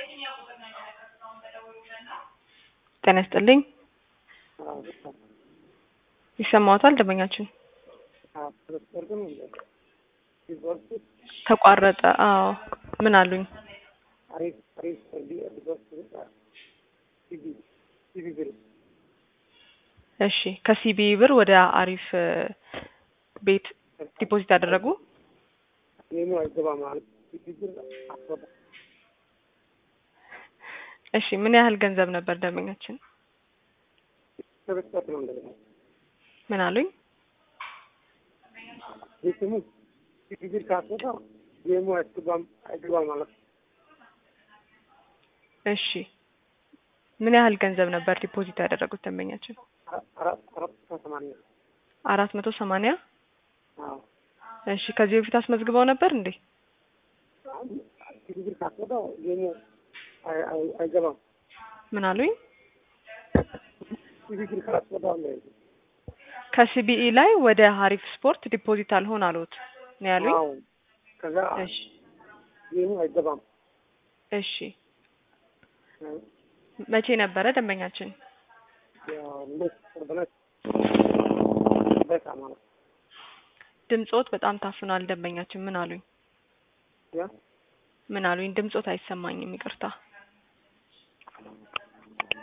ጤና ይስጥልኝ። ይሰማዎታል ደንበኛችን? ተቋረጠ። አዎ ምን አሉኝ? እሺ ከሲቢ ብር ወደ አሪፍ ቤት ዲፖዚት ያደረጉ እሺ ምን ያህል ገንዘብ ነበር ደንበኛችን? ምን አሉኝ? እሺ ምን ያህል ገንዘብ ነበር ዲፖዚት ያደረጉት ደንበኛችን? አራት መቶ ሰማንያ እሺ ከዚህ በፊት አስመዝግበው ነበር እንዴ? ምን አሉኝ? ከሲቢኢ ላይ ወደ ሀሪፍ ስፖርት ዲፖዚት አልሆን አሉት ነው ያሉኝ? ከዛ እሺ ይህኑ አይገባም። እሺ መቼ ነበረ ደንበኛችን? በቃ ማለት ድምጾት በጣም ታፍኗል ደንበኛችን ምን አሉኝ? ያ ምን አሉኝ? ድምጾት አይሰማኝም ይቅርታ።